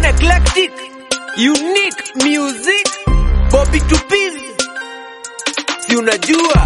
One eclectic, unique music, Bobby Tupiz. Si unajua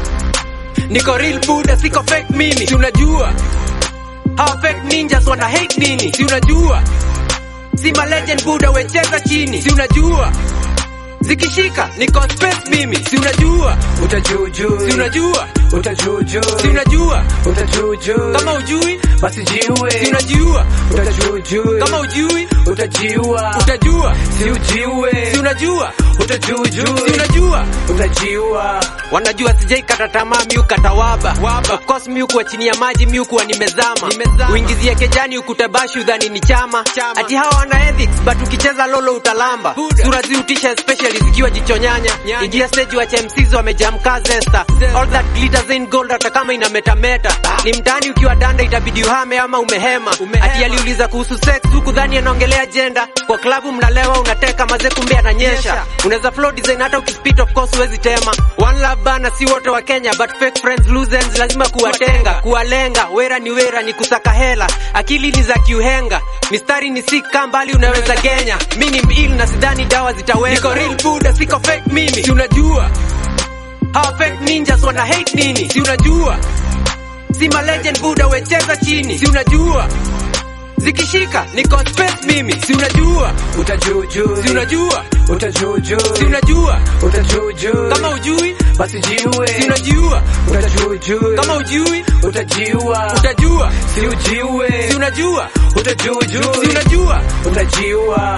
niko real buda, siko fake mimi. Si unajua hawa fake ninjas wana hate nini? Si unajua si ma legend buda, wecheza chini. Si unajua zikishika niko space mimi. Si unajua Utajuju, si unajua utajuju, si unajua utajuju, kama ujui basi jiwe, si unajua utajuju, kama ujui utajiwa, utajua si ujiwe, si unajua utajuju, si unajua utajiwa, wanajua sijai kata tamaa miu katawaba waba. Of course miu kuwa chini ya maji miu kuwa nimezama, nimezama. uingizie kejani ukutabashi udhani ni chama, chama. ati hawa wana ethics but ukicheza lolo utalamba Buda. sura ziutisha especially zikiwa jichonyanya ingia stage wacha MCs wamejamka zesta all that glitters in gold hata kama ina metameta ni mtani ukiwa danda itabidi uhame ama umehema, ati aliuliza kuhusu sex huku dhani anaongelea jenda kwa klabu mnalewa unateka maze kumbe ananyesha unaweza flow design hata ukispit of course huwezi tema one love bana si wote wa Kenya but fake friends lose ends lazima kuwatenga kuwalenga wera ni wera ni kusaka hela akili ni za kiuhenga mistari ni sika mbali unaweza genya mi ni mil na sidhani dawa zitaweza niko real buda siko fake mimi si unajua hawa fake ninjas wana hate nini si unajua si ma legend buda wecheza chini si unajua zikishika niko space mimi si unajua utajuju, si unajua utajuju, si unajua utajuju, kama ujui basi jiwe, si unajua utajuju, kama ujui utajiwa, utajua si ujiwe, si unajua utajuju, si unajua utajiwa.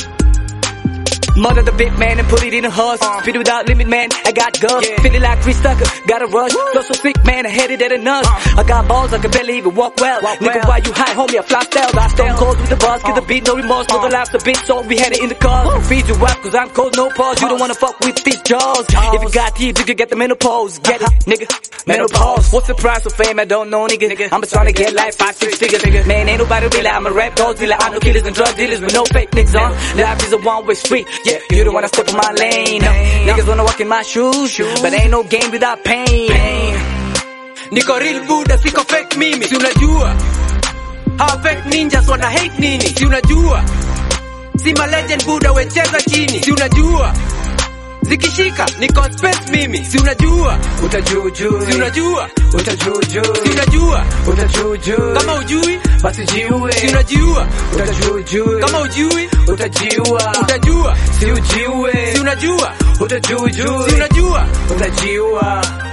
Mother the big man and put it in a husk. Spit it without limit, man. I got guts. Feeling like Chris Tucker. Got a rush. Flow so sick, man. I headed at a nuts. I got balls, I can barely even walk well. Nigga, why you high, homie? I fly style. I stone cold with the buzz. Get the beat, no remorse. No the laughs a bit, so we had it in the car. Feed you rap, cause I'm cold, no pause. You don't wanna fuck with these jaws. If you got teeth, you can get the menopause. Get it, nigga. Menopause. What's the price of fame? I don't know, nigga. I'm just trying to get like five, six figures. Man, ain't nobody really. I'm a rap dog dealer. I'm no killers and drug dealers with no fake niggas on. Life is a one-way street. Yeah, you don't wanna step in my lane. Niggas wanna walk in my shoes, but ain't no game without pain. niko real buda siko fake mimi si unajua hawa fake ninjas wana hate nini si unajua si ma legend buda wecheza chini si unajua zikishika niko space mimi si unajua Utajuju, si unajua utajuju, si unajua utajuju, kama ujui basi jiwe, si unajua utajuju, kama ujui utajiwa, utajua si ujiwe, si unajua utajuju, si unajua utajiwa.